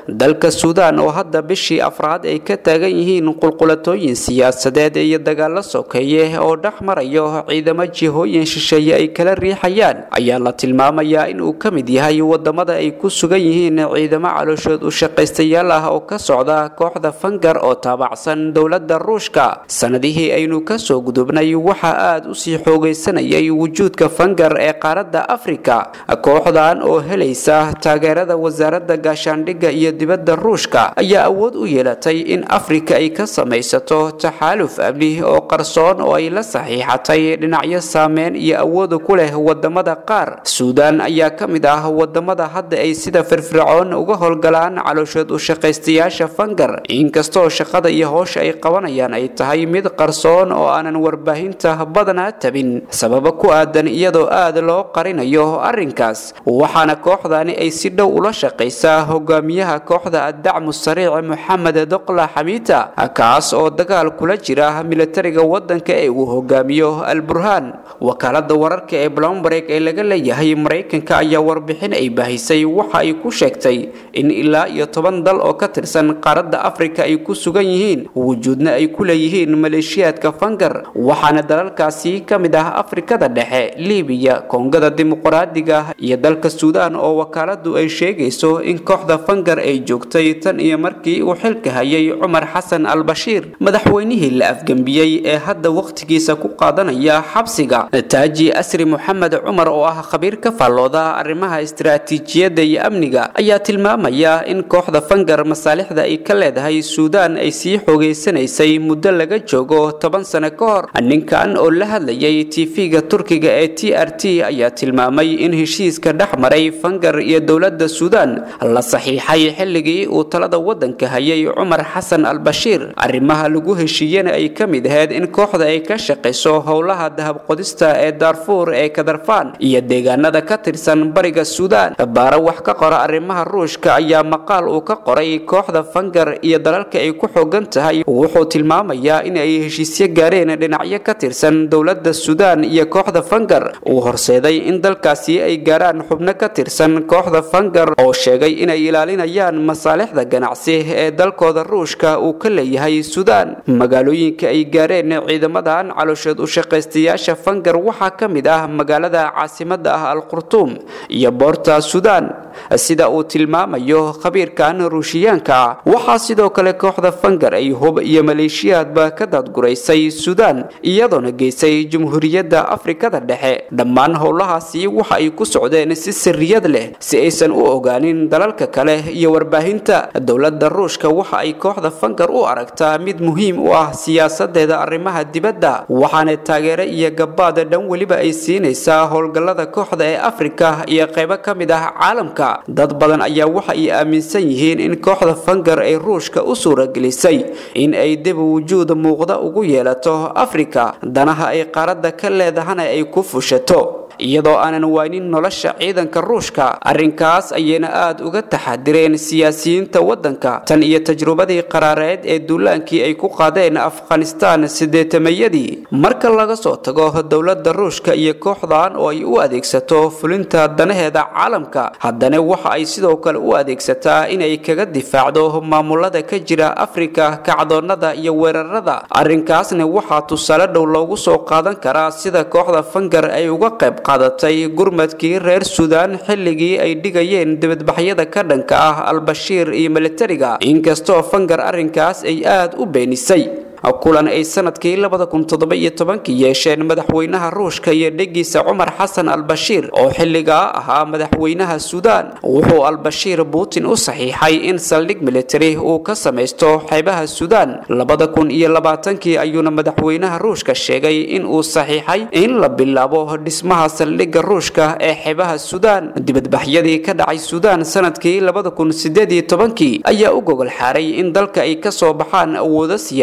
dalka suudaan oo hadda bishii afraad ay ka taagan yihiin qulqulatooyin siyaasadeed iyo dagaalo sokeeye oo dhex marayo ciidamo jihooyin shisheeye ay kala riixayaan ayaa la tilmaamayaa in uu ka mid yahay wadamada ay ku sugan yihiin ciidamo calooshood u shaqaystayaal ah oo ka socda kooxda fangar oo taabacsan dowladda ruushka sanadihii aynu kasoo gudubnay waxaa aada usii xoogaysanayay wujuudka fangar ee qaaradda afrika kooxdan oo helaysa taageerada wasaaradda gaashaandhigga iyo dibadda ruushka ayaa awood u yeelatay in afrika ay ka samaysato taxaaluf amni oo qarsoon oo ay la saxiixatay dhinacyo saameyn iyo awooda ku leh wadamada qaar suudaan ayaa ka mid ah wadamada hadda ay sida firfircoon uga howlgalaan calooshood u shaqaystayaasha fangar inkastoo shaqada iyo howsha ay qabanayaan ay tahay mid qarsoon oo aanan warbaahinta badanaa tabin sababo ku aadan iyadoo aada loo qarinayo arrinkaas waxaana kooxdani ay si dhow ula shaqaysaa hogaamiyaha kooxda addacmu sariic moxamed doqla xamiita kaas oo dagaal kula jira militariga wadanka ee uu hogaamiyo al burhaan wakaalada wararka ee blomberg ee laga leeyahay maraykanka ayaa warbixin ay bahisay waxa ay ku sheegtay in ilaa iyo toban dal oo ka tirsan qaaradda afrika ay ku sugan yihiin wujuudna ay ku leeyihiin maleeshiyaadka fangar waxaana dalalkaasi ka mid ah afrikada dhexe libiya koongada dimuqraadiga iyo dalka suudaan oo wakaaladu ay sheegayso in kooxda fangar ay joogtay tan iyo markii uu xilka hayay cumar xasan al bashiir madaxweynihii la afgembiyey ee hadda wakhtigiisa ku qaadanaya xabsiga taaji asri moxamed cumar oo ah khabiir ka faallooda arrimaha istiraatiijiyadda iyo amniga ayaa tilmaamaya in kooxda fangar masaalixda ay ka leedahay suudaan ay sii xoogaysanaysay muddo laga joogo toban sano ka hor ninkan oo la hadlayay tv-ga turkiga ee t r t ayaa tilmaamay in heshiiska dhex maray fangar iyo dowladda suudaan la saxiixay xilligii uu talada wadanka hayay cumar xasan al bashiir arrimaha lagu heshiiyena ay ka mid ahayd in kooxda ay ka shaqayso howlaha dahabqodista ee daarfuur ee kadarfaan iyo deegaanada ka tirsan bariga suudaan baara wax ka qora arrimaha ruushka ayaa maqaal uu ka qoray kooxda fangar iyo dalalka ay ku xoogan tahay wuxuu tilmaamayaa in ay heshiisyo gaareen dhinacyo ka tirsan dowladda suudaan iyo kooxda fangar uu horseeday in dalkaasi ay gaaraan xubno ka tirsan kooxda fangar oo sheegay inay ilaalinayaan masaalixda ganacsi ee dalkooda ruushka uu ka leeyahay suudaan magaalooyinka ay gaareen ciidamadan calooshood u shaqaystayaasha fangar waxaa ka mid ah magaalada caasimada ah al qurtuum iyo boorta suudaan sida uu tilmaamayo khabiirkan ruushiyaanka ah waxaa sidoo kale kooxda fangar ay hub iyo maleeshiyaadba ka daadguraysay suudaan iyadoona geysay jumhuuriyadda afrikada dhexe dhammaan howlahaasi waxa ay ku socdeen si sirriyad leh si aysan u ogaanin dalalka kale iyo warbaahinta dowladda ruushka waxa ay kooxda fangar u aragtaa mid muhiim u ah siyaasadeeda arrimaha dibadda waxaana taageere iyo gabaada dhan weliba ay siinaysaa howlgallada kooxda ee afrika iyo qaybo ka mid ah caalamka dad badan ayaa waxa ay aaminsan yihiin in kooxda fangar ay ruushka u suuragelisay in ay dib wujuud muuqda ugu yeelato afrika danaha ay qaaradda ka leedahana ay ku fushato iyadoo aanan waynin nolosha ciidanka ruushka arrinkaas ayayna aada uga taxadireen siyaasiyiinta waddanka tan iyo tajrubadii qaraareed ee duulaankii ay ku qaadeen afghanistaan sideetamayadii marka laga soo tago dowladda ruushka iyo kooxdan oo ay u adeegsato fulinta danaheeda caalamka haddana waxa ay sidoo kale u adeegsataa inay kaga difaacdo maamulada ka jira afrika kacdoonnada iyo weerarada arrinkaasna waxaa tusaale dhow loogu soo qaadan karaa sida kooxda fangar ay uga qayb qaadatay gurmadkii reer suudaan xilligii ay dhigayeen dibadbaxyada ka dhanka ah al-bashiir iyo militariga inkastoo fangar arrinkaas ay aada u beenisay kulan ay sanadkii labada kun toddoba iyo tobankii yeesheen madaxweynaha ruushka iyo dhegiisa cumar xasan al-bashiir oo xilligaa ahaa madaxweynaha suudaan wuxuu al-bashiir putin u saxiixay in saldhig militari uu ka samaysto xeebaha suudaan labada kun iyo labaatankii ayuuna madaxweynaha ruushka sheegay in uu saxiixay in la bilaabo dhismaha saldhigga ruushka ee xeebaha suudaan dibadbaxyadii ka dhacay suudaan sanadkii labada kun sideed iyo tobankii ayaa u gogol xaaray in dalka ay kasoo baxaan awoodo siyaasadeed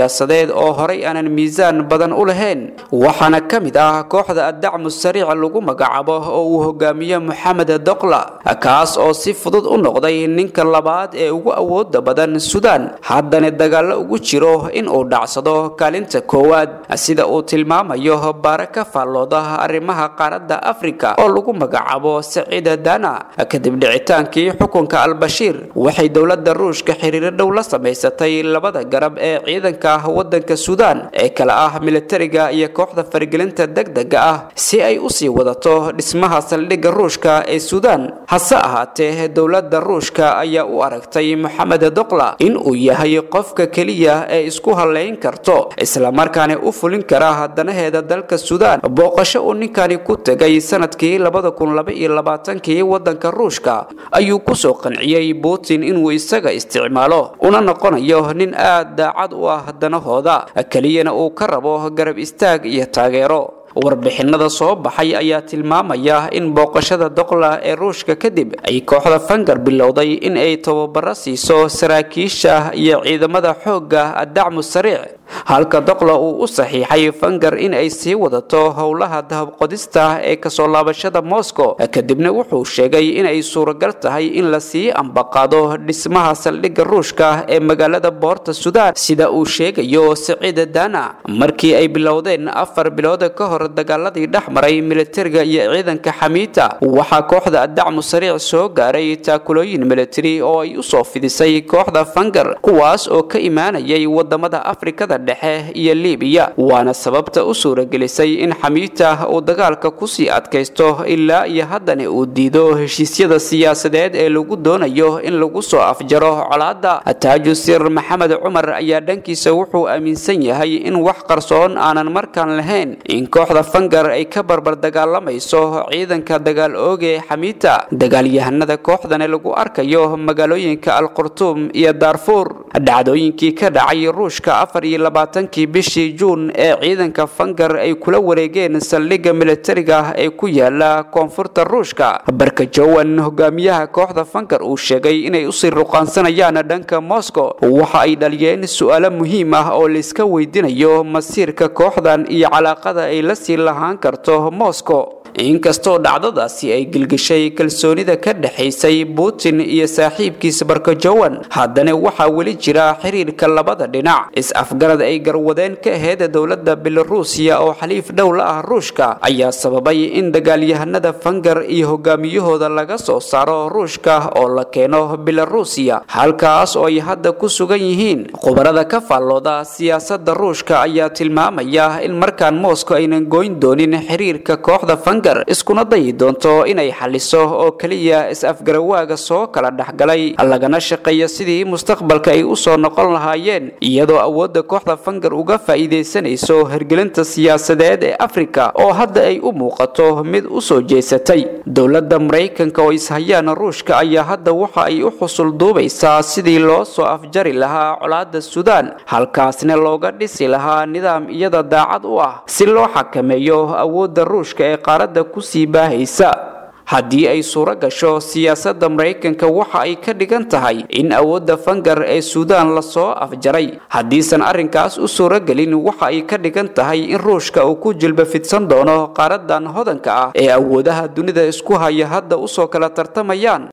siyaasadeed oo horay aanan miisaan badan u lahayn waxaana ka mid ah kooxda addacmu sariic lagu magacaabo oo uu hogaamiye moxamed doqla kaas oo si fudud u noqday ninka labaad ee ugu awooda badan suudaan haddana dagaallo ugu jiro in uu dhacsado kaalinta koowaad sida uu tilmaamayo baare ka faallooda arrimaha qaaradda afrika oo lagu magacaabo saciida dana kadib dhicitaankii xukunka albashiir waxay dowladda ruushka xiriiro dhow la samaysatay labada garab ee ciidanka wadanka suudaan ee kale ah militariga iyo kooxda faragelinta degdega ah si ay usii wadato dhismaha saldhigga ruushka ee suudaan hase ahaatee dowladda ruushka ayaa u aragtay moxamed doqla in uu yahay qofka keliya ee isku halayn karto islamarkaana u fulin kara danaheeda dalka suudaan booqasho uu ninkani ku tegay sanadkii labada kun laba iyo labaatankii wadanka ruushka ayuu kusoo qanciyey putin inuu isaga isticmaalo una noqonayo nin aad daacad u ah danahooda keliyana uu ka rabo garab istaag iyo taageero warbixinada soo baxay ayaa tilmaamaya in booqashada doqla ee ruushka kadib ay kooxda fangar bilowday in ay tababaro siiso saraakiisha iyo ciidamada xoogga addacmu sariic halka doqla uu u saxiixay fangar in ay sii wadato howlaha dahabqodista ee kasoo laabashada moscow kadibna wuxuu sheegay inay suuragal tahay in la sii ambaqaado dhismaha saldhigga ruushka ee magaalada boorta suudaan sida uu sheegayo saciida dana markii ay bilowdeen afar bilood ka hor dagaaladii dhex maray militariga iyo ciidanka xamiita waxaa kooxda addacmu sariic soo gaaray taakulooyin militari oo ay usoo fidisay kooxda fangar kuwaas oo ka imaanayay wadamada afrikada dhexe iyo libiya waana sababta u suuragelisay in xamiita uu dagaalka kusii adkaysto ilaa iyo haddana uu diido heshiisyada siyaasadeed ee lagu doonayo in lagu soo afjaro colaadda taajusir maxamed cumar ayaa dhankiisa wuxuu aaminsan yahay in wax qarsoon aanan markaan lahayn in kooxda fangar ay ka barbar dagaalamayso ciidanka dagaal ooge xamiita dagaalyahanada kooxdana lagu arkayo magaalooyinka alqurtuum iyo daarfuur dhacdooyinkii ka dhacay ruushka afar iyo labaatankii bishii juun ee ciidanka fangar ay kula wareegeen saldhigga militariga ee ku yaala koonfurta ruushka barkajowan hogaamiyaha kooxda fangar uu sheegay inay usii ruqaansanayaan dhanka moscow waxa ay dhaliyeen su-aalo muhiim ah oo layska weydiinayo masiirka kooxdan iyo calaaqada ay la sii lahaan karto moscow inkastoo dhacdadaasi ay gilgishay kalsoonida ka dhexaysay putin iyo saaxiibkiisa barkajowan haddana waxaa weli jira xiriirka labada dhinac is-afgarad ay garwadeen ka aheyd dowladda belaruusiya oo xaliif dhow la ah ruushka ayaa sababay in dagaalyahanada fangar iyo hogaamiyahooda laga soo saaro ruushka oo la keeno belaruusiya halkaas oo ay hadda ku sugan yihiin khubarada ka faallooda siyaasada ruushka ayaa tilmaamaya in markaan moscow aynan goyn doonin xiriirka kooxda fangar iskuna dayi doonto inay xaliso oo keliya is-afgarawaaga soo kala dhexgalay lagana shaqeeyo sidii mustaqbalka ay usoo noqon lahaayeen iyadoo awoodda kooxda fangar uga faa'iidaysanayso hergelinta siyaasadeed ee afrika oo hadda ay u muuqato mid u soo jeesatay dowladda maraykanka oo ishayaan ruushka ayaa hadda waxa ay u xusul duubaysaa sidii loo soo afjari lahaa colaadda suudaan halkaasna looga dhisi lahaa nidaam iyada daacad u ah si loo xakameeyo awoodda ruushka ee qaaradda kusii baahaysa haddii ay suuro gasho siyaasadda maraykanka waxa ay ka dhigan tahay in awoodda fangar ee suudaan lasoo afjaray haddiisan arrinkaas u suuragelin waxa ay ka dhigan tahay in ruushka uu ku jilba fidsan doono qaaradan hodanka ah ee awoodaha dunida isku haya hadda usoo kala tartamayaan